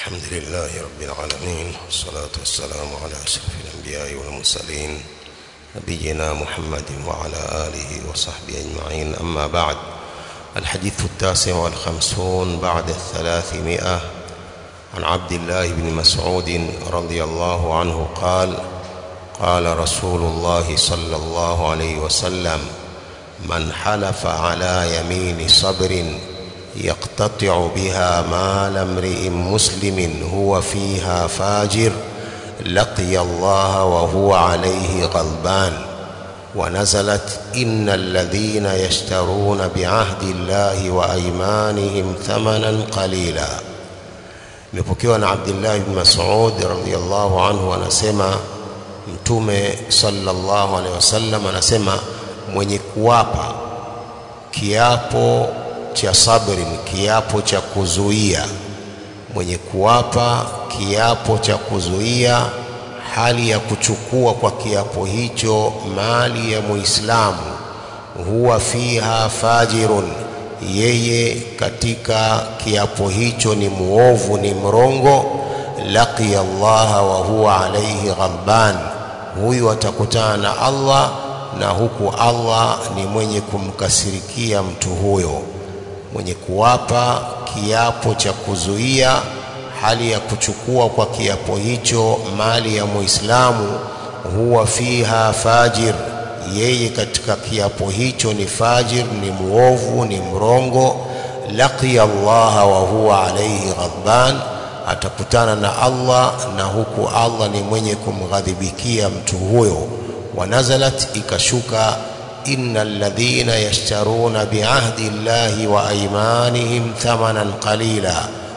الحمد لله رب العالمين والصلاة والسلام على أشرف الأنبياء والمرسلين نبينا محمد وعلى آله وصحبه أجمعين أما بعد الحديث التاسع والخمسون بعد الثلاثمائة عن عبد الله بن مسعود رضي الله عنه قال قال رسول الله صلى الله عليه وسلم من حلف على يمين صبر يقتطع بها مال امرئ مسلم هو فيها فاجر لقي الله وهو عليه غضبان ونزلت إن الذين يشترون بعهد الله وأيمانهم ثمنا قليلا imepokewa na Abdullah ibn Mas'ud radhiyallahu anhu anasema mtume sallallahu alaihi wasallam anasema mwenye kuwapa kiapo cha sabri kiapo cha kuzuia mwenye kuwapa kiapo cha kuzuia hali ya kuchukua kwa kiapo hicho mali ya muislamu huwa fiha fajirun yeye katika kiapo hicho ni muovu ni mrongo laqiya allaha wa huwa alayhi ghadban huyu atakutana na Allah na huku Allah ni mwenye kumkasirikia mtu huyo mwenye kuwapa kiapo cha kuzuia hali ya kuchukua kwa kiapo hicho mali ya muislamu huwa fiha fajir yeye katika kiapo hicho ni fajir ni muovu ni mrongo laqiya Allah wa huwa alayhi ghadban atakutana na Allah na huku Allah ni mwenye kumghadhibikia mtu huyo wanazalat ikashuka innal ladhina yashtaruna biahdi llahi wa aymanihim thamanan qalila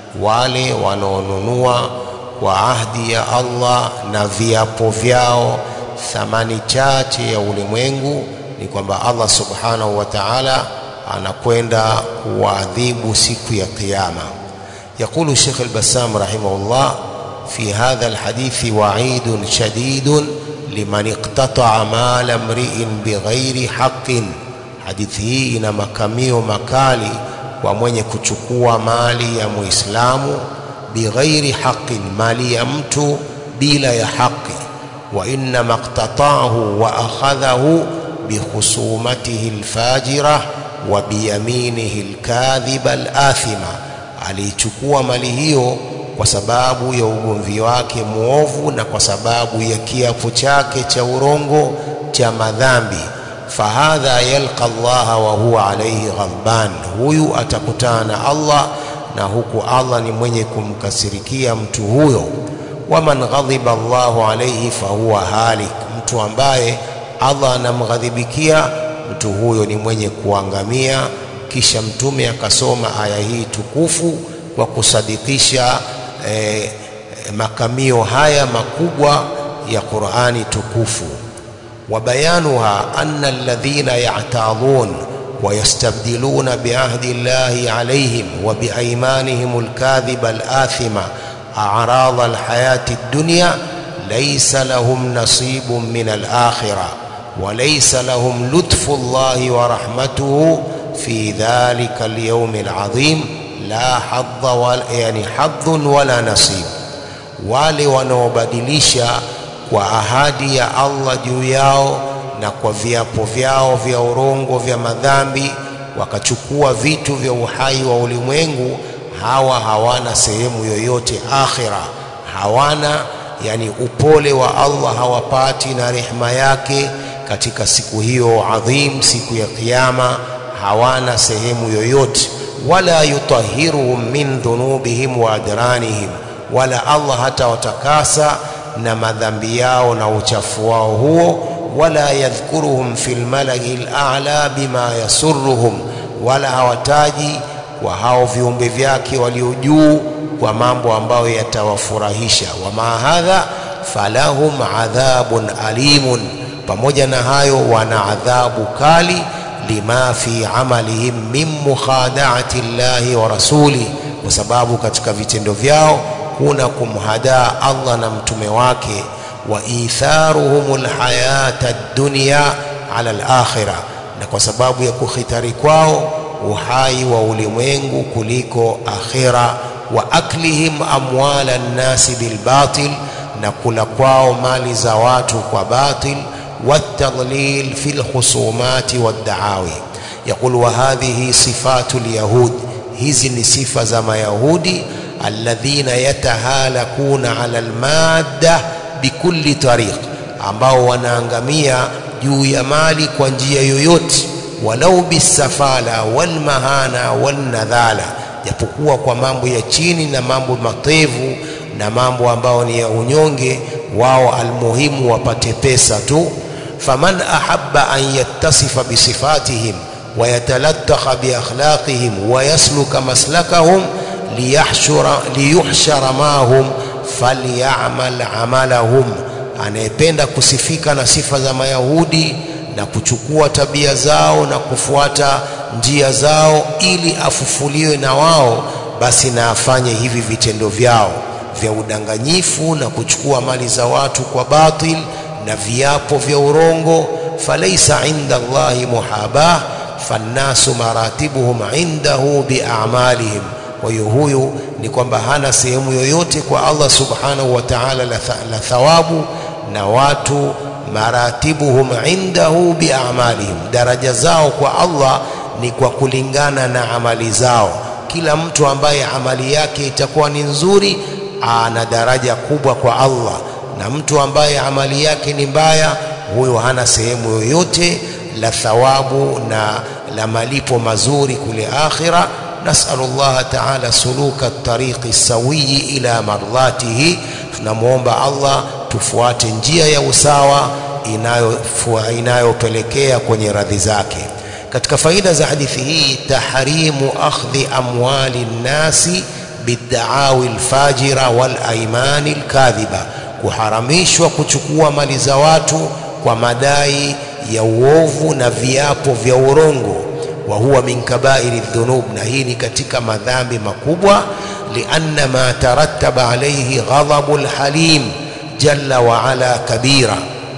wale wanaonunua kwa ahdi ya Allah na viapo vyao thamani chache ya ulimwengu ni kwamba Allah subhanahu wa ta'ala anakwenda kuadhibu siku ya kiyama يقول الشيخ البسام رحمه الله في هذا الحديث وعيد شديد liman iqtata'a mala mri'in bighairi haqqin hadithi hii ina makamio makali kwa mwenye kuchukua mali ya muislamu bighairi haqqin mali ya mtu bila ya haki wa inna maqtata'ahu wa akhadhahu bikhusumatihi alfajira wa biyaminihi alkadhiba alathima alichukua mali hiyo kwa sababu ya ugomvi wake muovu na kwa sababu ya kiapo chake cha urongo cha madhambi fahadha yalqa Allah wa huwa alayhi ghadban huyu atakutana na Allah na huku Allah ni mwenye kumkasirikia mtu huyo waman ghadhiba Allahu alayhi fahuwa halik mtu ambaye Allah anamghadhibikia mtu huyo ni mwenye kuangamia kisha mtume akasoma aya hii tukufu kwa kusadikisha eh, makamio haya makubwa ya Qur'ani tukufu وبيانها أن الذين يعتاضون ويستبدلون بعهد الله عليهم وبأيمانهم الكاذبة الآثمة أعراض الحياة الدنيا ليس لهم نصيب من الآخرة وليس لهم لطف الله ورحمته في ذلك اليوم العظيم la hadha wala, yani hadhun wala nasib wale wanaobadilisha kwa ahadi ya Allah juu yao na kwa viapo vyao vya urongo vya madhambi wakachukua vitu vya uhai wa ulimwengu hawa hawana sehemu yoyote akhira hawana yani upole wa Allah hawapati na rehema yake katika siku hiyo adhim siku ya kiyama hawana sehemu yoyote wala yutahiruhum min dhunubihim wa adranihim wala Allah hata watakasa na madhambi yao na uchafu wao huo wala yadhkuruhum fil malai al-a'la bima yasurruhum wala hawataji kwa hao viumbe vyake walio juu kwa mambo ambayo yatawafurahisha wama hadha falahum adhabun alimun pamoja na hayo wana adhabu kali lima fi amalihim min mukhada'ati llahi wa rasuli kwa sababu katika vitendo vyao kuna kumhadaa Allah na mtume wake wa itharuhum alhayata ad-dunya ala al-akhirah na kwa sababu ya kukhitari kwao uhai wa ulimwengu kuliko akhira wa aklihim amwala nnasi bilbatil na kula kwao mali za watu kwa batil والتضليل في الخصومات والدعاوي يقول وهذه صفات اليهود hizi ni sifa za mayahudi alladhina yatahalakuna ala almadda bikulli tariq ambao wanaangamia juu ya mali kwa njia yoyote walau bisafala walmahana walnadhala japokuwa kwa mambo ya chini na mambo matevu na mambo ambayo ni ya unyonge wao almuhimu wapate pesa tu faman ahabba an yattasifa bisifatihim ويتلطخ بأخلاقهم ويسلك مسلكهم ليحشر, ليحشر معهم فليعمل عملهم anayependa kusifika na sifa za mayahudi na kuchukua tabia zao na kufuata njia zao ili afufuliwe na wao basi na afanye hivi vitendo vyao vya udanganyifu na kuchukua mali za watu kwa batil na viapo vya urongo falaisa inda Allahi muhabah fannasu maratibuhum indahu biamalihim kwa hiyo huyu ni kwamba hana sehemu yoyote kwa Allah subhanahu wa ta'ala la, la thawabu na watu maratibuhum indahu biamalihim daraja zao kwa Allah ni kwa kulingana na amali zao kila mtu ambaye amali yake itakuwa ni nzuri ana daraja kubwa kwa Allah na mtu ambaye amali yake ni mbaya huyo hana sehemu yoyote la thawabu na la malipo mazuri kule akhira nasalu Allah taala suluka tariqi sawiyi ila mardhatihi tunamwomba Allah tufuate njia ya usawa inayopelekea kwenye radhi zake katika faida za hadithi hii tahrimu akhdhi amwali nnasi bidaawi lfajira walaimani lkadhiba kuharamishwa kuchukua mali za watu kwa madai ya uovu na viapo vya urongo wa huwa min kabairi dhunub na hii ni katika madhambi makubwa lianna ma tarattaba alayhi ghadabu lhalim jalla wa ala kabira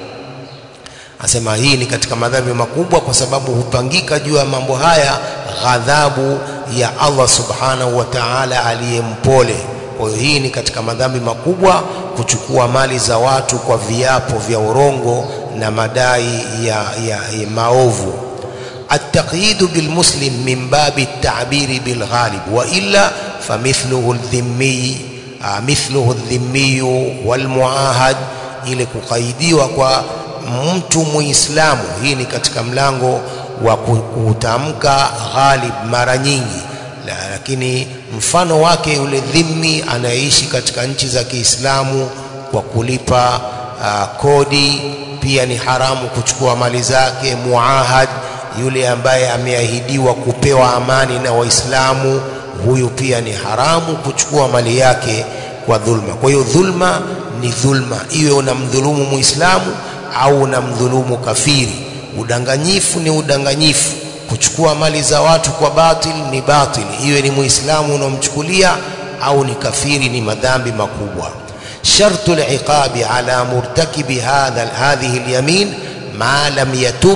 asema hii ni katika madhambi makubwa kwa sababu hupangika juu ya mambo haya ghadhabu ya Allah subhanahu wa ta'ala aliyempole kwa hiyo hii ni katika madhambi makubwa kuchukua mali za watu kwa viapo vya urongo na madai ya, ya, ya maovu التقييد بالمسلم من باب التعبير بالغالب وإلا فمثله الذمي مثله الذمي والمعاهد ili kukaidiwa kwa mtu muislamu hii ni katika mlango wa kutamka ghalib mara nyingi lakini mfano wake yule dhimmi anayeishi katika nchi za Kiislamu kwa kulipa uh, kodi pia ni haramu kuchukua mali zake muahad yule ambaye ameahidiwa kupewa amani na waislamu huyu pia ni haramu kuchukua mali yake kwa dhulma kwa hiyo dhulma ni dhulma iwe unamdhulumu muislamu au unamdhulumu kafiri udanganyifu ni udanganyifu kuchukua mali za watu kwa batil ni batil iwe ni muislamu unaomchukulia au ni kafiri ni madhambi makubwa شرط العقاب على مرتكب هذا هذه اليمين ما لم يتب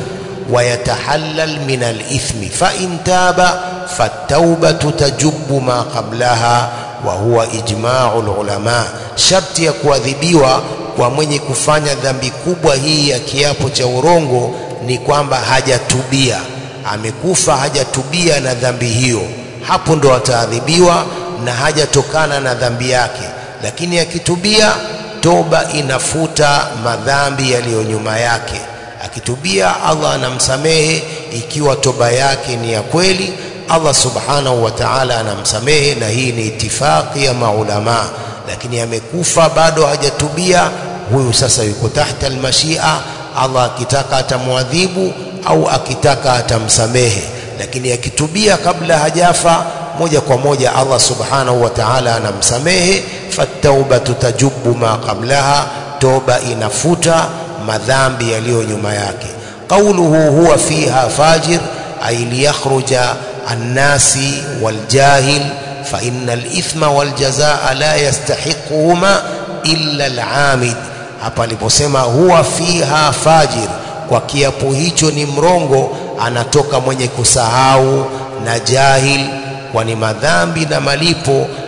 ويتحلل من الإثم فإن تاب فالتوبة تجب ما قبلها وهو إجماع العلماء شرط ya kuadhibiwa kwa mwenye kufanya dhambi kubwa hii ya kiapo cha urongo ni kwamba hajatubia amekufa hajatubia na dhambi hiyo hapo ndo ataadhibiwa na hajatokana na dhambi yake lakini akitubia toba inafuta madhambi yaliyo nyuma yake akitubia Allah anamsamehe ikiwa toba yake ni ya kweli Allah subhanahu wa ta'ala anamsamehe na hii ni itifaki ya maulama lakini amekufa bado hajatubia huyu sasa yuko tahta almashia Allah akitaka atamwadhibu au akitaka atamsamehe lakini akitubia kabla hajafa moja kwa moja Allah subhanahu wa ta'ala anamsamehe fattaubatu tajubbu ma qablaha toba inafuta madhambi yaliyo nyuma yake qawluhu huwa fiha fajir ay liyakhruja annasi waljahil fa inna alithma waljazaa la yastahiquhuma illa alamid hapa aliposema huwa fiha fajir kwa kiapo hicho ni mrongo anatoka mwenye kusahau na jahil kwani madhambi na malipo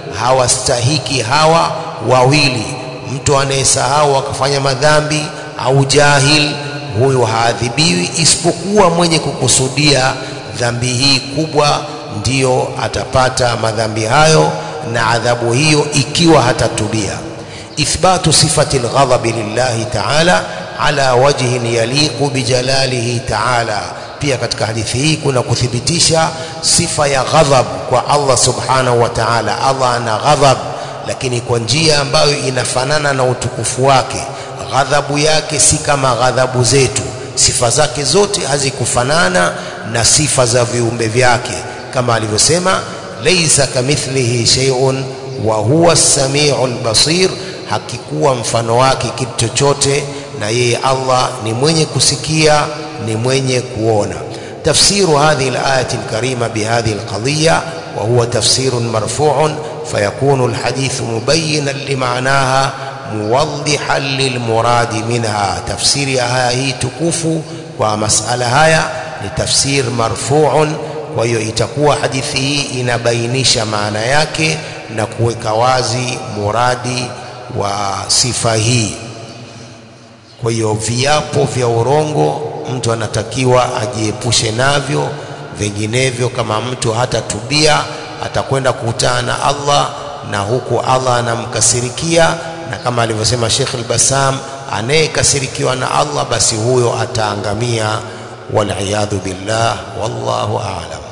hawastahiki hawa wawili mtu anayesahau akafanya madhambi au jahil huyo haadhibiwi isipokuwa mwenye kukusudia dhambi hii kubwa ndiyo atapata madhambi hayo na adhabu hiyo ikiwa hatatubia ithbatu sifati lghadhabi lillahi taala ala wajhin yaliqu bijalalihi taala pia katika hadithi hii kuna kuthibitisha sifa ya ghadhab kwa Allah subhanahu wa ta'ala Allah ana ghadhab lakini kwa njia ambayo inafanana na utukufu wake ghadhabu yake si kama ghadhabu zetu sifa zake zote hazikufanana na sifa za viumbe vyake kama alivyosema laysa kamithlihi shay'un wa huwa as-sami'ul basir hakikuwa mfano wake kitu chochote na yeye Allah ni mwenye kusikia ni mwenye kuona tafsiru hadhihi al-ayati al-karima bihadhihi al-qadiyya wa huwa tafsirun marfu'un fayakunu al-hadith mubayyinan lima'naha muwaddihan lilmuradi minha tafsiri ya haya hii tukufu kwa masala haya ni tafsir marfu'un kwa hiyo itakuwa hadithi hii inabainisha maana yake na kuweka wazi muradi wa sifa hii kwa hiyo viapo vya urongo mtu anatakiwa ajiepushe navyo vinginevyo kama mtu hatatubia atakwenda kukutana na Allah na huku Allah anamkasirikia na kama alivyosema Sheikh al-Bassam anayekasirikiwa na Allah basi huyo ataangamia wal billah wallahu a'lam